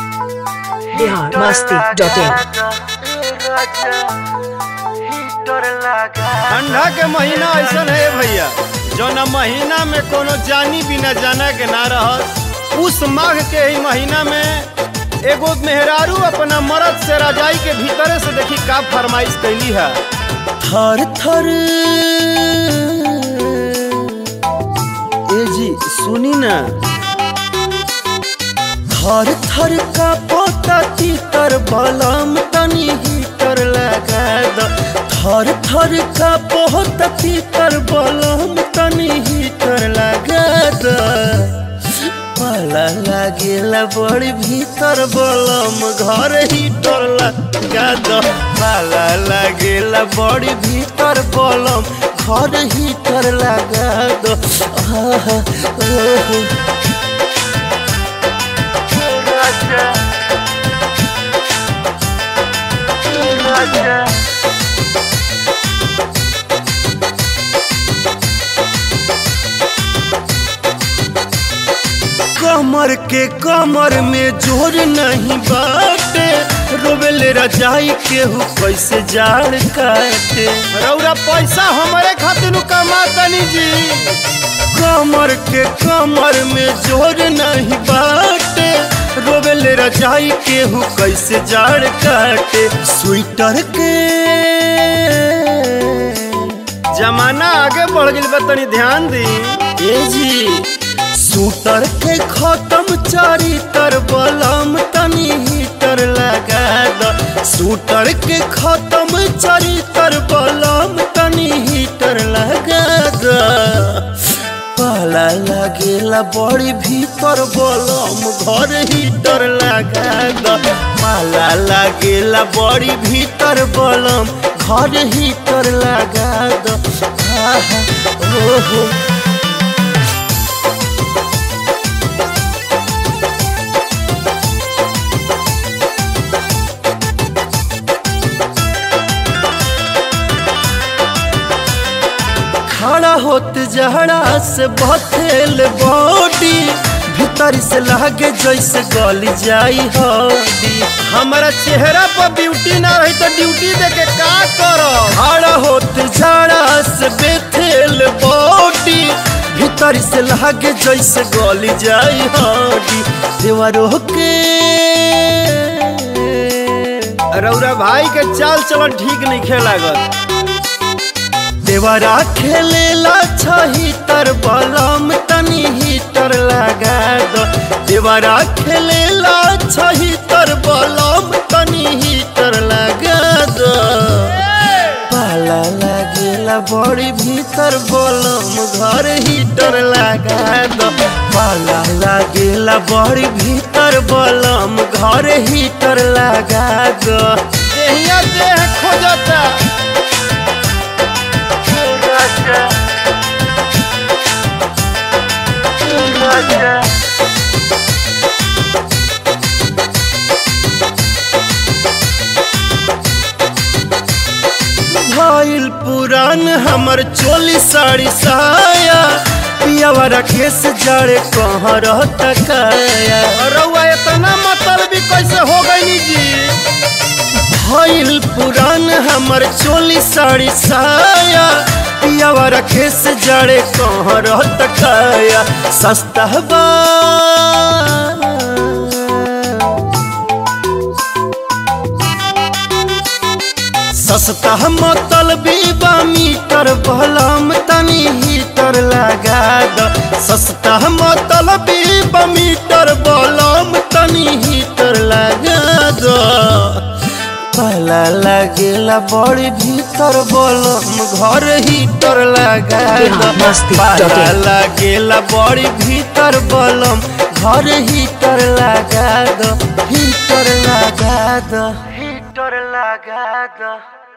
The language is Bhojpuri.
बिहार मस्ती डॉट इन ठंडा के महीना ऐसा है भैया जौना महीना में कोनो जानी बिना जाना के ना रहस उस माघ के ही महीना में एगो मेहरारू अपना मर्द से रजाई के भीतरे से देखी का फरमाइश कैली है थर थर ए जी सुनी ना थर थर का पोता तीतर बलम तनी हीटर लगा द थर थर का पोता तीतर बलम तनी हीटर लगा द पाला लागेला बड़ी भीतर बलम घर हीटर लगा द पाला लागेला बड़ी भीतर बलम घर हीटर लगा द आहा, ओहो। कमर के कमर में जोर नहीं बाटे रोबेले रजाई केहू कैसे जाड़ काटे रौरा पैसा हमारे खातिर कमा तनी जी कमर के कमर में जोर नहीं बाटे रोबेले रजाई केहू कैसे जाड़ काटे स्वेटर के जमाना आगे बढ़ गई बा तनी ध्यान दी ए जी सूटर के खत्म चारी तर बलम तनी हीटर लगा द सूटर के खत्म चारी तर बलम तनी हीटर लगा द पाला लागेला बड़ी भीतर बलम घर हीटर लगा द पाला लागेला बड़ी भीतर बलम घर हीटर लगा द आहा, ओहो खड़ा होत जहड़ा से बथेल बॉडी भीतर से लागे जैसे गल जाई हड्डी हमारा चेहरा पर ब्यूटी ना रही तो ड्यूटी दे के का करो खड़ा होत जहड़ा से बेथेल बॉडी भीतर से लागे जैसे गल जाई हड्डी देवरो के रौरा भाई के चाल चलन ठीक नहीं खेलागत देवरा खेलेला छही तर बलम तनी हीटर लगा दो देवरा खेलेला छही तर बलम तनी हीटर लगा दो पाला लागेला बड़ी भीतर बलम घर हीटर लगा दो पाला लागेला बड़ी भीतर बलम घर हीटर लगा दो देहिया देह खोजता भइल पुरान हमर चोली साड़ी साया पियावा रखे से जड़े कहाँ रहता काया रउआ इतना मतलब भी कैसे हो गई जी भइल पुरान हमर चोली साड़ी साया पियावा रखे से जड़े कहाँ रहता काया सस्ता बा सस्ता मतलब बा मीटर बलम तनी हीटर लगा द सस्ता मतलब बा मीटर बलम तनी हीटर लगा द पहला लागेला बड़ी भीतर बलम घर हीटर लगा द बिहार मस्ती डॉट इन। पहला लागेला बड़ी भीतर बलम घर हीटर लगा द हीटर लगा द हीटर लगा द